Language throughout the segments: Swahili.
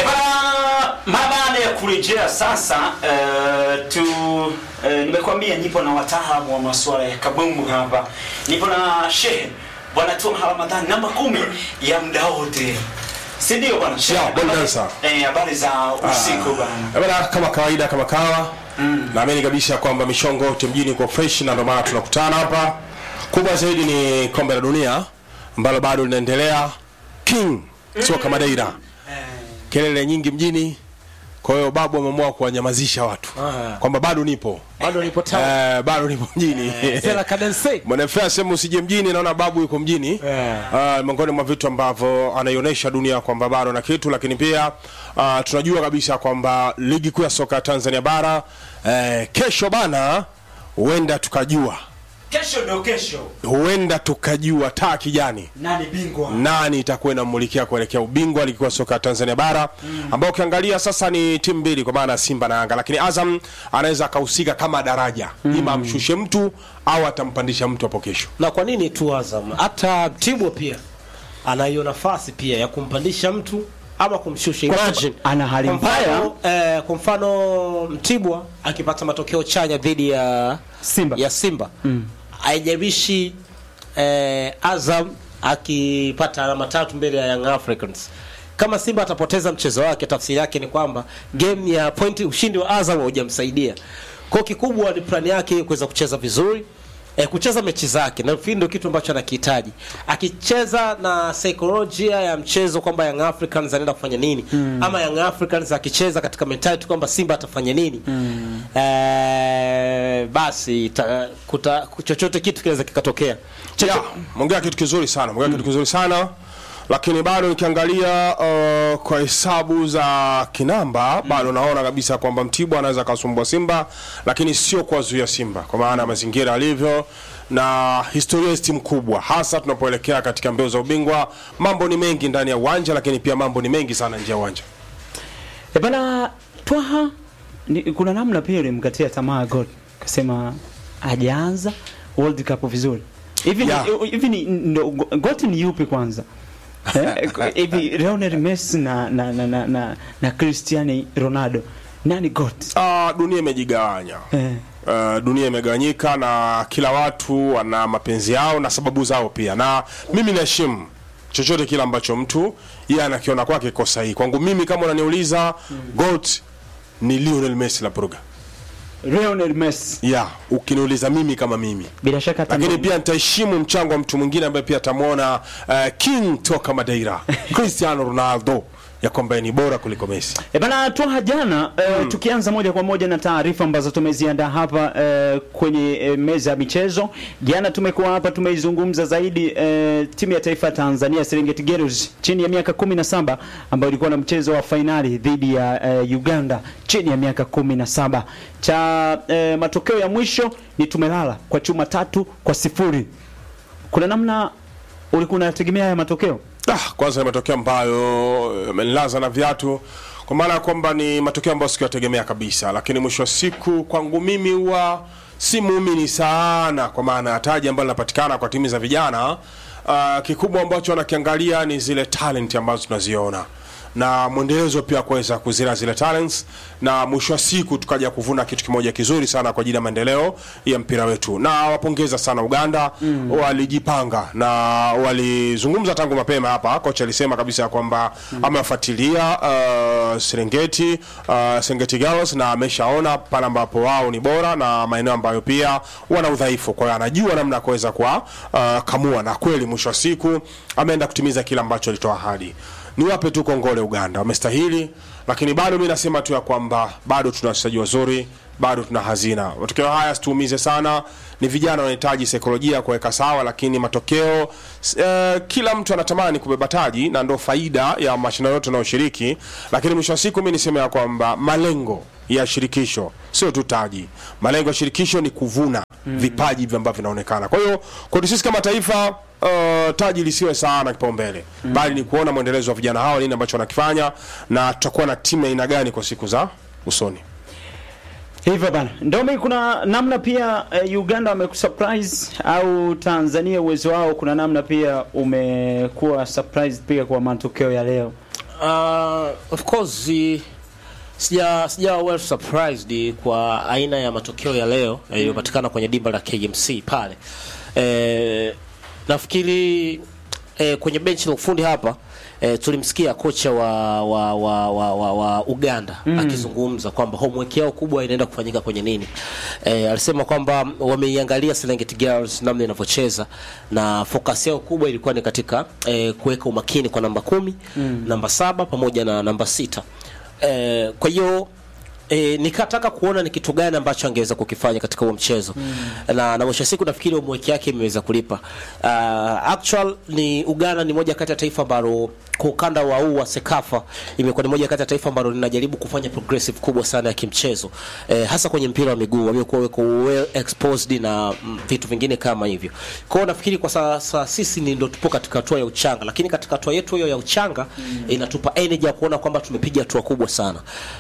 Eh, bana, mara baada ya kurejea sasa uh, tu uh, nimekwambia nipo na wataalamu wa masuala ya kabumbu hapa. Nipo na Shehe Bwana Tuma Ramadhani namba kumi ya muda wote. Si ndio bwana? Shehe? Yeah, Bwana Dansa. Eh, habari za usiku bwana. Eh, bana, kama kawaida kama kawa naamini kabisa kwamba mishongo yote mjini kwa fresh na ndio maana tunakutana hapa kubwa zaidi ni kombe la dunia ambalo bado linaendelea king soka madeira kelele nyingi mjini kwa hiyo babu ameamua kuwanyamazisha watu Ah. kwamba bado nipo bado nipo town eh, bado nipo mjini Sela Cadense mwanafea sehemu usije mjini naona babu yuko mjini Yeah. uh, miongoni mwa vitu ambavyo anaionyesha dunia kwamba bado na kitu lakini pia uh, tunajua kabisa kwamba ligi kuu ya soka ya tanzania bara uh, kesho bana huenda tukajua Kesho ndio kesho. huenda tukajua taa kijani Nani bingwa? nani itakuwa inamulikia kuelekea ubingwa ligi kuu ya soka ya Tanzania bara ambao ukiangalia sasa ni timu mbili kwa maana ya Simba na Yanga, lakini Azam anaweza akahusika kama daraja ima amshushe mtu au atampandisha mtu hapo kesho. na kwa nini tu Azam hata Mtibwa pia ana hiyo nafasi pia ya kumpandisha mtu ama kumshusha Kwa imagine sababu ana hali Kwa mfano, mbaya. eh, kwa mfano Mtibwa akipata matokeo chanya dhidi ya Simba. ya Simba haijalishi eh, Azam akipata alama tatu mbele ya Young Africans kama Simba atapoteza mchezo wake, tafsiri yake ni kwamba game ya pointi, ushindi wa Azam haujamsaidia. Kwa kikubwa ni plani yake kuweza kucheza vizuri eh, kucheza mechi zake na nafikiri ndio kitu ambacho anakihitaji. Akicheza na saikolojia ya mchezo kwamba Young Africans anaenda kufanya nini ama Young Africans akicheza katika mentality kwamba Simba atafanya nini eh, basi ta, kuta, chochote kitu kinaweza kikatokea. Yeah, mwongea kitu kizuri sana, mwongea kitu kizuri sana lakini bado nikiangalia uh, kwa hesabu za kinamba bado naona kabisa kwamba Mtibwa anaweza akasumbua Simba, lakini sio kuwazuia Simba kwa maana ya mazingira alivyo na historia ya timu kubwa, hasa tunapoelekea katika mbio za ubingwa. Mambo ni mengi ndani ya uwanja, lakini pia mambo ni mengi sana nje ya uwanja. E bana Twaha ni, kuna namna pia ulimkatia tamaa God kasema hajaanza World Cup vizuri hivi Yeah. ni- hivi ni ndo God ni yupi kwanza Eh, hivi Lionel Messi na na na na, na, na Cristiano Ronaldo nani God Uh, dunia imejigawanya eh. Uh, dunia imegawanyika na kila watu wana mapenzi yao na sababu zao pia, na mimi naheshimu chochote kile ambacho mtu yeye anakiona kwake kiko sahihi. Kwangu mimi, kama unaniuliza GOAT ni Lionel Messi la Purga. Lionel Messi Yeah, ukiniuliza mimi kama mimi bila shaka hata lakini ndo- pia nitaheshimu mchango wa mtu mwingine ambaye pia atamwona uh, king toka Madeira Cristiano Ronaldo ya kwamba ni bora kuliko Messi. E bana Twaha jana eh, tukianza moja kwa moja na taarifa ambazo tumeziandaa hapa eh, kwenye eh, meza ya michezo. Jana tumekuwa hapa tumeizungumza zaidi eh, timu ya taifa ya Tanzania Serengeti Girls chini ya miaka 17 ambayo ilikuwa na mchezo wa fainali dhidi ya eh, Uganda chini ya miaka 17. Cha eh, matokeo ya mwisho ni tumelala kwa chuma tatu kwa sifuri. Kuna namna ulikuwa unategemea haya matokeo? Ah, kwanza ni matokeo ambayo amenilaza na viatu kwa maana ya kwamba ni matokeo ambayo sikuyategemea kabisa, lakini mwisho wa siku kwangu mimi huwa si muumini sana, kwa maana ya taji ambalo linapatikana kwa timu za vijana. Uh, kikubwa ambacho wanakiangalia ni zile talent ambazo tunaziona na mwendelezo pia kuweza kuzira zile talents na mwisho wa siku tukaja kuvuna kitu kimoja kizuri sana kwa ajili ya maendeleo ya mpira wetu. Na wapongeza sana Uganda mm. walijipanga na walizungumza tangu mapema hapa. Kocha alisema kabisa kwamba mm. amewafuatilia uh, Serengeti uh, Serengeti Girls na ameshaona pale ambapo wao ni bora na maeneo ambayo pia wana udhaifu, kwa hiyo anajua namna ya kuweza kwa uh, kamua, na kweli mwisho wa siku ameenda kutimiza kile ambacho alitoa ahadi niwape tu kongole Uganda, wamestahili, lakini bado mi nasema tu ya kwamba bado tuna wachezaji wazuri, bado tuna hazina. Matokeo haya situumize sana, ni vijana wanahitaji saikolojia ya kuweka sawa, lakini matokeo eh, kila mtu anatamani kubeba taji na ndo faida ya mashindano yote yanayoshiriki, lakini mwisho wa siku mi niseme ya kwamba malengo ya shirikisho sio tu taji. Malengo ya shirikisho ni kuvuna vipaji hivi ambavyo vinaonekana. Kwa hiyo kwetu sisi kama taifa uh, taji lisiwe sana kipaumbele bali ni kuona mwendelezo wa vijana hawa, nini ambacho wanakifanya na tutakuwa na timu ya aina gani kwa siku za usoni. Hivyo bana, Ndomi, kuna namna pia eh, Uganda wamekusurprise au Tanzania uwezo wao, kuna namna pia umekuwa surprise pia kwa matokeo ya leo. Uh, of course i- sija sija well surprised kwa aina ya matokeo ya leo yaliyopatikana kwenye dimba la KMC pale. Eh, nafikiri eh, kwenye benchi la ufundi hapa eh, tulimsikia kocha wa wa, wa, wa, wa, wa Uganda akizungumza kwamba homework yao kubwa inaenda kufanyika kwenye nini. Eh, alisema kwamba wameiangalia Serengeti Girls namna inavyocheza na focus yao kubwa ilikuwa ni katika eh, kuweka umakini kwa namba kumi, namba saba pamoja na namba sita. Eh, kwa hiyo E, nikataka kuona ni kitu gani ambacho angeweza kukifanya katika huo mchezo na na mwisho wa siku nafikiri homework yake imeweza kulipa. Uh, actual ni Uganda ni moja kati ya taifa ambalo kwa ukanda wa huu wa Sekafa imekuwa ni moja kati ya taifa ambalo linajaribu kufanya progressive kubwa sana ya kimchezo eh, hasa kwenye mpira wa miguu wamekuwa weko well exposed na mm, vitu vingine kama hivyo. Kwa hiyo nafikiri kwa sasa sisi ni ndo tupo katika hatua ya uchanga, lakini katika hatua yetu hiyo ya uchanga inatupa energy ya kuona kwamba tumepiga hatua kubwa sana.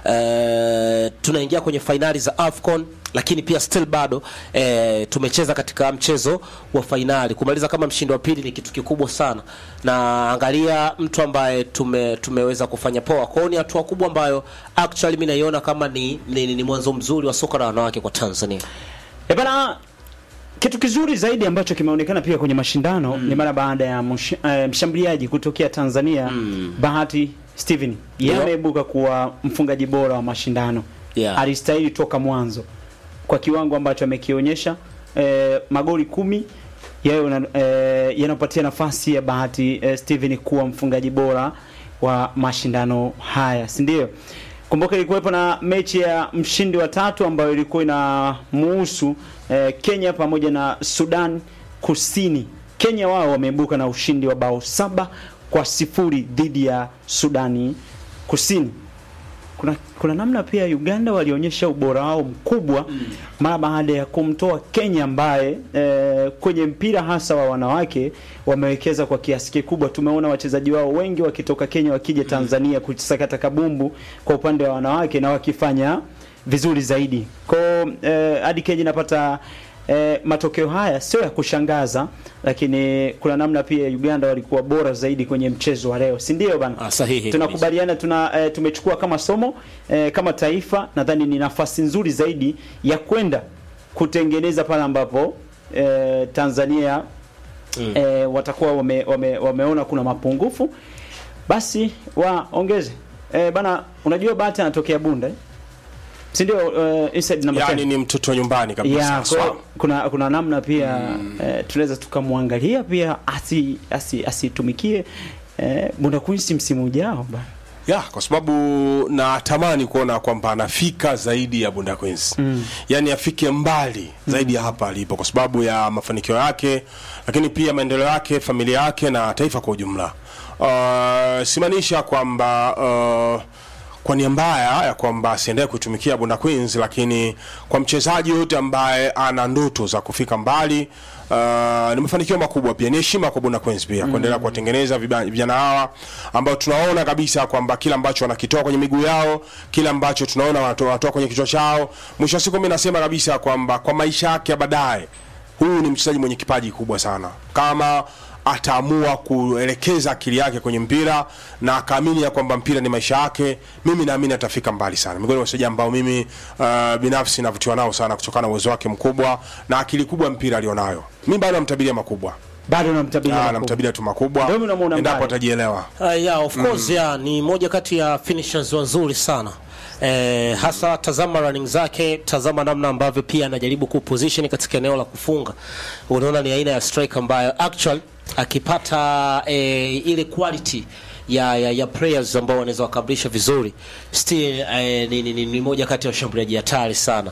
Eh, tunaingia kwenye fainali za AFCON lakini pia still bado eh, tumecheza katika mchezo wa fainali. Kumaliza kama mshindi wa pili ni kitu kikubwa sana, na angalia mtu ambaye tume, tumeweza kufanya poa. Kwa hiyo ni hatua kubwa ambayo actually mimi naiona kama ni, ni, ni, ni mwanzo mzuri wa soka la wanawake kwa Tanzania. E bana, kitu kizuri zaidi ambacho kimeonekana pia kwenye mashindano ni mara baada ya msh, eh, mshambuliaji kutokea Tanzania Bahati Steven yeye Ndio. ameibuka kuwa mfungaji bora wa mashindano Yeah. alistahili toka mwanzo kwa kiwango ambacho amekionyesha eh, magoli kumi yayo na- eh, yanapatia nafasi ya Bahati eh, Steven kuwa mfungaji bora wa mashindano haya si ndio? Kumbuka ilikuwepo na mechi ya mshindi wa tatu ambayo ilikuwa inamuhusu eh, Kenya pamoja na Sudan Kusini. Kenya wao wameibuka na ushindi wa bao saba kwa sifuri dhidi ya Sudani Kusini kuna, kuna namna pia Uganda walionyesha ubora wao mkubwa mara baada ya kumtoa Kenya ambaye eh, kwenye mpira hasa wa wanawake wamewekeza kwa kiasi kikubwa. Tumeona wachezaji wao wengi wakitoka Kenya wakija Tanzania kusakata kabumbu kwa upande wa wanawake na wakifanya vizuri zaidi. Kwa eh, hadi Kenya inapata eh, matokeo haya sio ya kushangaza, lakini kuna namna pia Uganda walikuwa bora zaidi kwenye mchezo wa leo, si ndio bana? Ah, sahihi tunakubaliana tuna eh, tumechukua kama somo eh, kama taifa nadhani ni nafasi nzuri zaidi ya kwenda kutengeneza pale ambapo eh, Tanzania Mm. eh, watakuwa wame, wame, wameona kuna mapungufu basi waongeze eh, bana unajua Bahati anatokea Bunda eh? si ndio eh, inside number 10 yani ni mtoto wa nyumbani kabisa ya, Sawa. kwa, kuna kuna namna pia eh, tunaweza tukamwangalia pia asi asi asitumikie eh, Bunda Queens msimu ujao bana. ya kwa sababu natamani kuona kwamba anafika zaidi ya Bunda Queens mm. yani afike mbali zaidi ya hapa alipo kwa sababu ya mafanikio yake lakini pia maendeleo yake familia yake na taifa kwa ujumla uh, simaanisha kwamba uh, kwa nia mbaya ya kwamba asiendelee kuitumikia Bunda Queens, lakini kwa mchezaji yote ambaye ana ndoto za kufika mbali uh, ni mafanikio makubwa pia, ni heshima kwa Bunda Queens pia kuendelea kuwatengeneza viba- vijana hawa ambao tunaona kabisa kwamba kila ambacho wanakitoa kwenye miguu yao, kila ambacho tunaona wanatoa wanatoa kwenye kichwa chao, mwisho wa siku mimi nasema kabisa kwamba kwa maisha yake ya baadaye huyu ni mchezaji mwenye kipaji kubwa sana kama ataamua kuelekeza akili yake kwenye mpira na akaamini ya kwamba mpira ni maisha yake, mimi naamini atafika mbali sana. Miongoni mwa wachezaji ambao mimi uh, binafsi navutiwa nao sana kutokana na uwezo wake mkubwa na akili kubwa ya mpira alionayo. Mimi bado namtabiria makubwa, bado namtabiria Ah, makubwa. namtabiria tu makubwa Ndio unamuona endapo mbali. atajielewa. Uh, yeah, of course yeah, ni moja kati ya finishers wazuri sana eh, hasa tazama running zake, tazama namna ambavyo pia anajaribu kuposition katika eneo la kufunga. Unaona ni aina ya striker ambayo actual akipata eh, ile quality ya, ya, ya players ambao wanaweza wakamilisha vizuri still eh, ni, ni, ni, ni moja kati ya washambuliaji hatari sana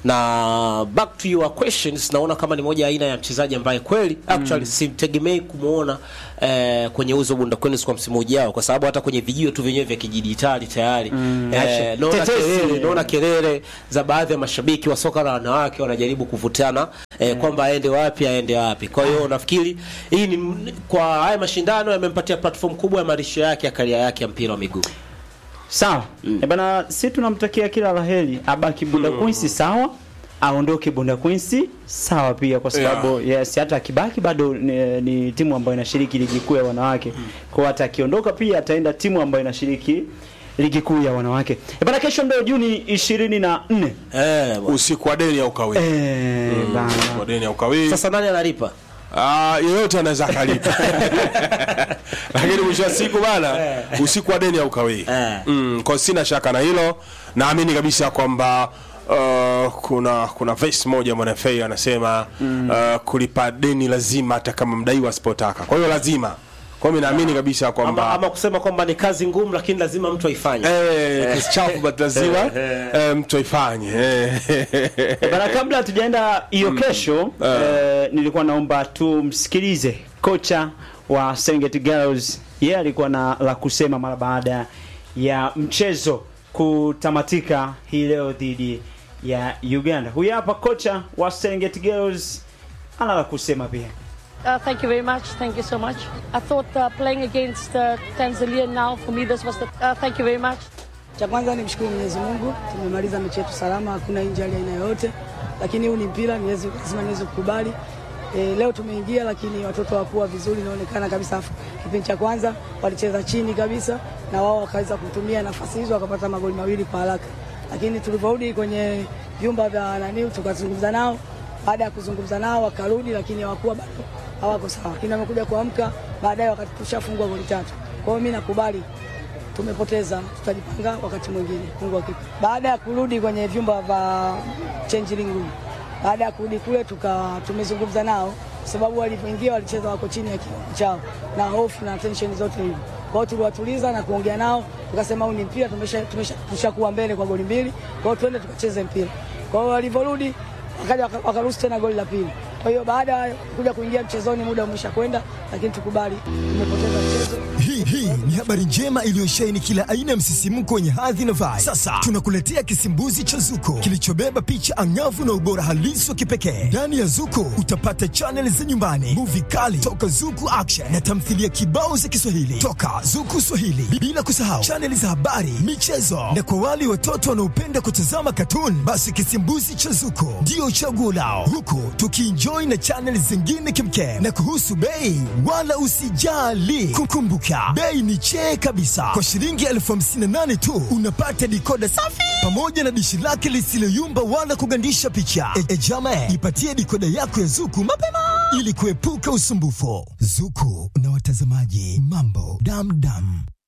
na back to your questions naona kama ni moja aina ya mchezaji ambaye kweli actually simtegemei kumuona eh, kwenye uzo Bunda Queens kwa msimu ujao kwa sababu hata kwenye vijio tu vyenyewe vya kijiditali tayari eh, naona Tetesi. kelele naona kelele za baadhi ya mashabiki wa soka la wanawake wanajaribu kuvutana eh, kwamba aende wapi aende wapi. Kwa hiyo nafikiri hii ni kwa haya mashindano yamempatia platform kubwa ya marisho yake ya karia yake ya mpira wa miguu. Sawa. Mm. bana si tunamtakia kila laheri abaki Bunda Queens sawa. aondoke Bunda Queens sawa pia kwa sababu yes hata akibaki bado ni, ni timu ambayo inashiriki ligi kuu ya wanawake kwa hiyo hata akiondoka pia ataenda timu ambayo inashiriki ligi kuu ya wanawake e bana kesho ndio Juni 24 Eh, bwana. usiku wa deni au kawii eh bana usiku wa deni au kawii Sasa nani analipa? Ah, yeyote anaweza akalipa lakini mwisho wa siku bana usiku wa deni au kawii Eh. mm, kwa sina shaka na hilo naamini kabisa kwamba Uh, kuna kuna verse moja mwanafei anasema uh, kulipa deni lazima hata kama mdaiwa asipotaka kwa hiyo lazima kwa hiyo mi naamini kabisa Ama, kwamba ama kusema kwamba ni kazi ngumu lakini lazima mtu aifanye. Eh, kiasi chafu but lazima eh, mtu aifanye eh. Bana, kabla hatujaenda hiyo kesho eh, nilikuwa naomba tumsikilize kocha wa Serengeti Girls. Yeye alikuwa na la kusema mara baada ya mchezo kutamatika hii leo dhidi ya Uganda. Huyu hapa kocha wa Serengeti Girls ana la kusema pia. Uh, thank you very much. Thank you so much. I thought uh, playing against uh, Tanzania now, for me, this was the. Uh, thank you very much. Cha kwanza ni mshukuru Mwenyezi Mungu, tumemaliza mechi yetu salama, hakuna injury aina yoyote, lakini huu ni mpira, niweze lazima niweze kukubali. E, leo tumeingia, lakini watoto hawakuwa vizuri, inaonekana kabisa. Afu kipindi cha kwanza walicheza chini kabisa, na wao wakaweza kutumia nafasi hizo wakapata magoli mawili kwa haraka, lakini tulivyorudi kwenye vyumba vya nani, tukazungumza nao. Baada ya kuzungumza nao wakarudi, lakini hawakuwa bado hawako sawa, lakini wamekuja kuamka baadaye wakati tushafungwa goli tatu. Kwa hiyo mimi nakubali tumepoteza, tutajipanga wakati mwingine. Mungu akipa. Baada ya kurudi kwenye vyumba vya changing room, baada ya kurudi kule tuka tumezungumza nao, kwa sababu walivyoingia walicheza wako chini ya kiwango chao na hofu na tension zote hivi. Kwa hiyo tuliwatuliza na kuongea nao, tukasema huu ni mpira, tumesha tumesha tushakuwa mbele kwa goli mbili, kwa hiyo twende tukacheze mpira. Kwa hiyo walivyorudi wakaja waka- wakaruhusu tena goli la pili. Kwa hiyo baada ya kuja kuingia mchezoni, muda umesha kwenda, lakini tukubali tumepoteza mchezo. Hii hii ni habari njema iliyosheheni kila aina ya msisimko wenye hadhi na vibe. Sasa tunakuletea kisimbuzi cha Zuko kilichobeba picha angavu na ubora halisi wa kipekee. Ndani ya Zuko utapata chaneli za nyumbani, muvi kali toka Zuku Action na tamthilia kibao za Kiswahili toka Zuku Swahili, bila kusahau chaneli za habari, michezo na kwa wale watoto wanaopenda kutazama katuni, basi kisimbuzi cha Zuko ndio chaguo lao, huku tukienjoy na chaneli zingine kimkem. Na kuhusu bei, wala usijali, kukumbuka bei ni chee kabisa. Kwa shilingi elfu hamsini na nane tu unapata dikoda safi pamoja na dishi lake lisiloyumba wala kugandisha picha. E, e jama, ipatie dikoda yako ya Zuku mapema ili kuepuka usumbufu. Zuku na watazamaji, mambo damdam.